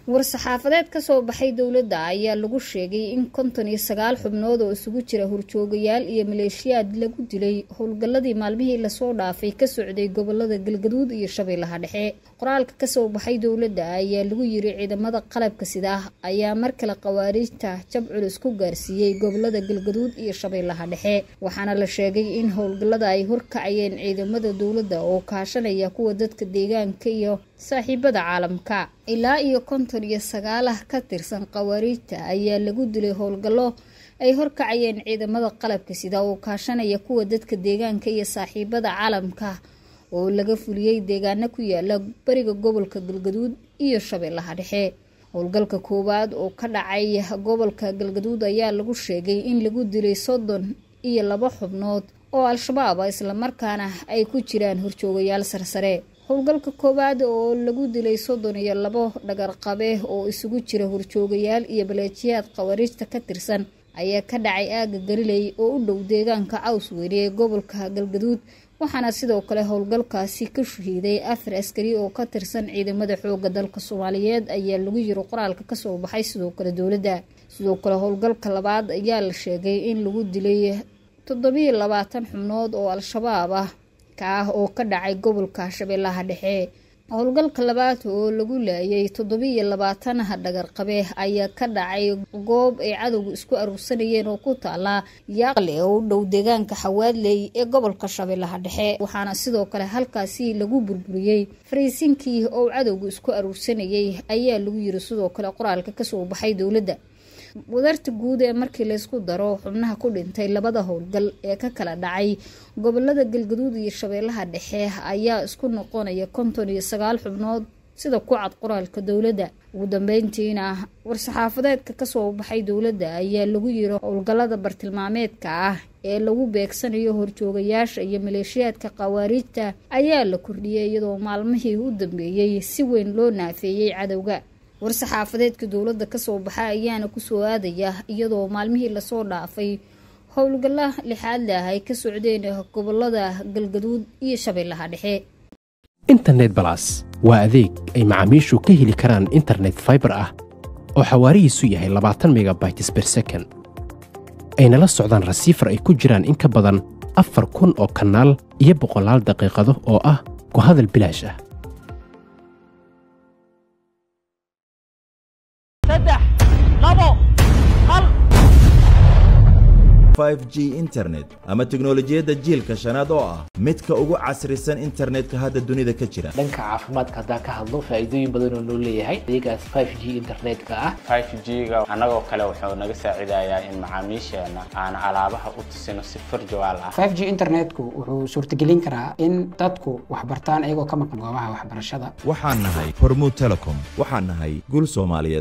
war-saxaafadeed ka soo baxay dowladda ayaa lagu sheegay in konton iyo sagaal xubnood oo isugu jira horjoogayaal iyo maleeshiyaad lagu dilay howlgalladii maalmihii lasoo dhaafay ka socday gobolada galgaduud iyo shabeellaha dhexe qoraalka kasoo baxay dowladda ayaa lagu yiri ciidamada qalabka sidaa ayaa mar kale khawaariijta jab culus ku gaarsiiyey gobolada galgaduud iyo shabeellaha dhexe waxaana la sheegay in howlgallada ay horkacayeen ciidamada dowladda oo kaashanaya kuwa dadka deegaanka iyo saaxiibada caalamka ilaa iyo konton iyo sagaalah ka tirsan khawaariijta ayaa lagu dilay howlgallo ay horkacayeen ciidamada qalabka sida oo kaashanaya kuwa dadka deegaanka iyo saaxiibada caalamka oo laga fuliyey deegaano ku yaala bariga gobolka galgaduud iyo shabeellaha dhexe howlgalka koowaad oo ka dhacay gobolka galgaduud ayaa lagu sheegay in lagu dilay soddon iyo laba xubnood oo al-shabaab ah islamarkaana ay ku jiraan horjoogayaal sarsare howlgalka koowaad oo lagu dilay soddon iyo labo dhagarqabe oo isugu jira horjoogayaal iyo baleejiyaad khawariijta ka tirsan ayaa ka dhacay aaga galiley oo u dhow deegaanka caws weyne ee gobolka galgaduud waxaana sidoo kale howlgalkaasi ka shahiiday afar askari oo ka tirsan ciidamada xooga dalka soomaaliyeed ayaa lagu yiri qoraalka kasoo baxay sidoo kale dowladda sidoo kale howlgalka labaad ayaa la sheegay in lagu dilay toddobiyo labaatan xubnood oo al-shabaab ah ka ah oo ka dhacay gobolka shabeellaha dhexe howlgalka labaad oo lagu laayay toddobiiyo labaatanaha dhagarqabe ayaa ka dhacay goob ay cadowga isku aruursanayeen oo ku taala yaaqle oo u dhow deegaanka xawaadley ee gobolka shabeellaha dhexe waxaana sidoo kale halkaasi lagu burburiyey fariisinkii oo cadowga isku aruursanayay ayaa lagu yiri sidoo kale qoraalka kasoo baxay dowladda wadarta guud ee markii laysku daro xubnaha ku dhintay labada howlgal ee ka kala dhacay gobolada galgaduud iyo shabeellaha dhexe ayaa isku noqonaya konton iyo sagaal xubnood sida ku cad qoraalka dowladda ugu dambeyntiina war-saxaafadeedka kasoo baxay dowladda ayaa lagu yiri howlgallada bartilmaameedka ah ee lagu beegsanayo horjoogayaasha iyo maleeshiyaadka khawaariijta ayaa la kordhiyay iyadoo maalmihii u dambeeyey si weyn loo naafeeyey cadowga war-saxaafadeedka dowladda kasoo baxa ayaana kusoo aadaya iyadoo maalmihii lasoo dhaafay howlgalla lixaad leh ay ka socdeen gobolada galgaduud iyo shabeellaha dhexe internet balas waa adeeg ay macaamiishu ka heli karaan internet faibar ah oo xawaarihiisu yahay labaatan megabytes ber second ayna la socdaan rasiifar ay ku jiraan in ka badan afar kun oo kanaal iyo boqolaal daqiiqado oo ah ku hadal bilaash ah g internet ama teknolojiyadda jiilka shanaad oo ah midka ugu casrisan internetka hadda dunida ka jira dhanka caafimaadka haddaan ka hadlo faa'iidooyin badan oo noo leeyahay adeegaas 5g internetka ah 5g-ga annagoo kale wuxuu naga saacidayaa in macaamiisheena aan alaabaha u tusino si furjawaal ah 5g internetku wuxuu suurtagelin karaa in dadku waxbartaan iyagoo ka maqan goobaha waxbarashada waxaan nahay hormuud telecom waxaan nahay guul soomaaliyeed